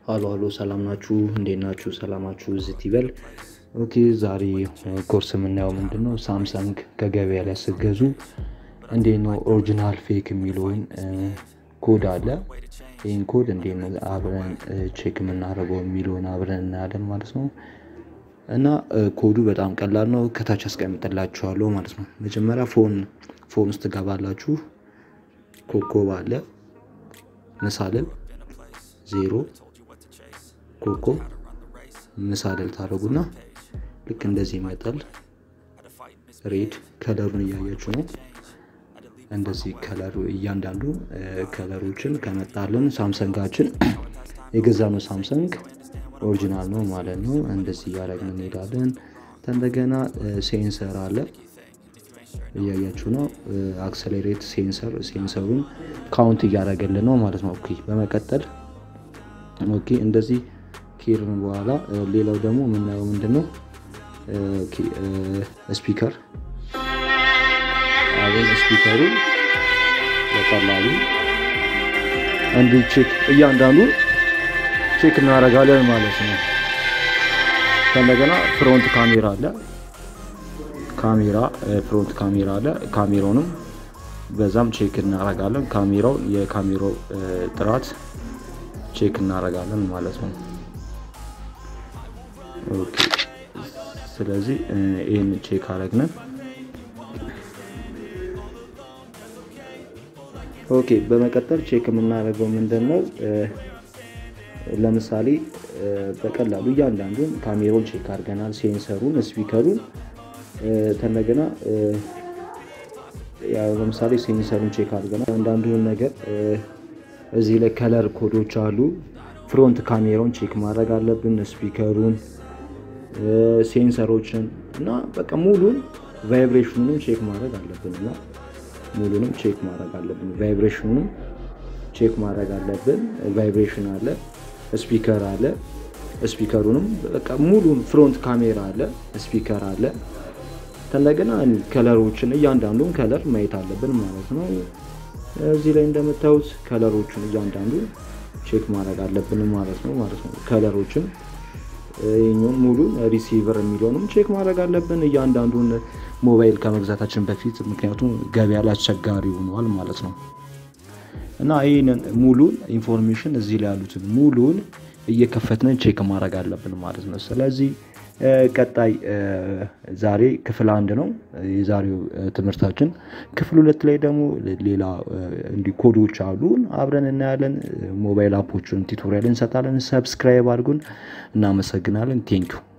ሀሎ ሀሎ ሰላም ናችሁ? እንዴት ናችሁ? ሰላማችሁ ዝት ይበል። ኦኬ ዛሬ ኮርስ የምናየው ምንድን ነው? ሳምሰንግ ከገበያ ላይ ስገዙ እንዴት ነው ኦሪጂናል ፌክ የሚለውን ኮድ አለ። ይህን ኮድ እንዴት ነው አብረን ቼክ የምናደርገው የሚለውን አብረን እናያለን ማለት ነው። እና ኮዱ በጣም ቀላል ነው። ከታች አስቀምጥላችኋለሁ ማለት ነው። መጀመሪያ ፎን ፎን ውስጥ ትገባላችሁ። ኮኮብ አለ ምሳልል ዜሮ ኮኮብ ምሳልል ታደረጉና ልክ እንደዚህ ይመጣል። ሬድ ከለሩን እያያችሁ ነው። እንደዚህ ከለሩ እያንዳንዱ ከለሮችን ከመጣልን ሳምሰንጋችን የገዛነው ሳምሰንግ ኦሪጂናል ነው ማለት ነው። እንደዚህ እያደረግን እንሄዳለን። እንደገና ሴንሰር አለ እያያችሁ ነው። አክሰሌሬት ሴንሰር ሴንሰሩን ካውንት እያደረገልን ነው ማለት ነው። ኦኬ በመቀጠል ኦኬ እንደዚህ ኬርን በኋላ ሌላው ደግሞ የምናየው ምንድን ነው ስፒከር አቤን ስፒከሩ በቀላሉ እንዲህ ቼክ እያንዳንዱን ቼክ እናደርጋለን ማለት ነው። ከእንደገና ፍሮንት ካሜራ አለ ካሜራ ፍሮንት ካሜራ አለ። ካሜራውንም በዛም ቼክ እናደርጋለን። ካሜራው የካሜራው ጥራት ቼክ እናደርጋለን ማለት ነው። ኦኬ ስለዚህ ይህን ቼክ አረግነን ኦኬ በመቀጠል ቼክ የምናደርገው ምንድን ነው ለምሳሌ በቀላሉ እያንዳንዱን ካሜራውን ቼክ አድርገናል ሴንሰሩን ስፒከሩን ተነገና ለምሳሌ ሴንሰሩን ቼክ አድርገናል አንዳንዱን ነገር እዚህ ላይ ከለር ኮዶች አሉ ፍሮንት ካሜራውን ቼክ ማድረግ አለብን ስፒከሩን ሴንሰሮችን እና በቃ ሙሉን ቫይብሬሽኑንም ቼክ ማድረግ አለብን እና ሙሉንም ቼክ ማድረግ አለብን ቫይብሬሽኑንም ቼክ ማድረግ አለብን ቫይብሬሽን አለ ስፒከር አለ ስፒከሩንም በቃ ሙሉን ፍሮንት ካሜራ አለ ስፒከር አለ ተለገና ከለሮችን እያንዳንዱን ከለር ማየት አለብን ማለት ነው እዚህ ላይ እንደምታዩት ከለሮችን እያንዳንዱ ቼክ ማድረግ አለብን ማለት ነው ማለት ነው ከለሮችን ይህኛውን ሙሉ ሪሲቨር የሚለውንም ቼክ ማድረግ አለብን እያንዳንዱን ሞባይል ከመግዛታችን በፊት ምክንያቱም ገበያ ላይ አስቸጋሪ ሆነዋል ማለት ነው እና ይህንን ሙሉን ኢንፎርሜሽን እዚህ ላይ ያሉትን ሙሉን እየከፈትንን ቼክ ማድረግ አለብን ማለት ነው ስለዚህ ቀጣይ ዛሬ ክፍል አንድ ነው የዛሬው ትምህርታችን ክፍል ሁለት ላይ ደግሞ ሌላ እንዲ ኮዶች አሉ አብረን እናያለን ሞባይል አፖችን ቱቶሪያል እንሰጣለን ሰብስክራይብ አድርጉን እናመሰግናለን ቴንኪው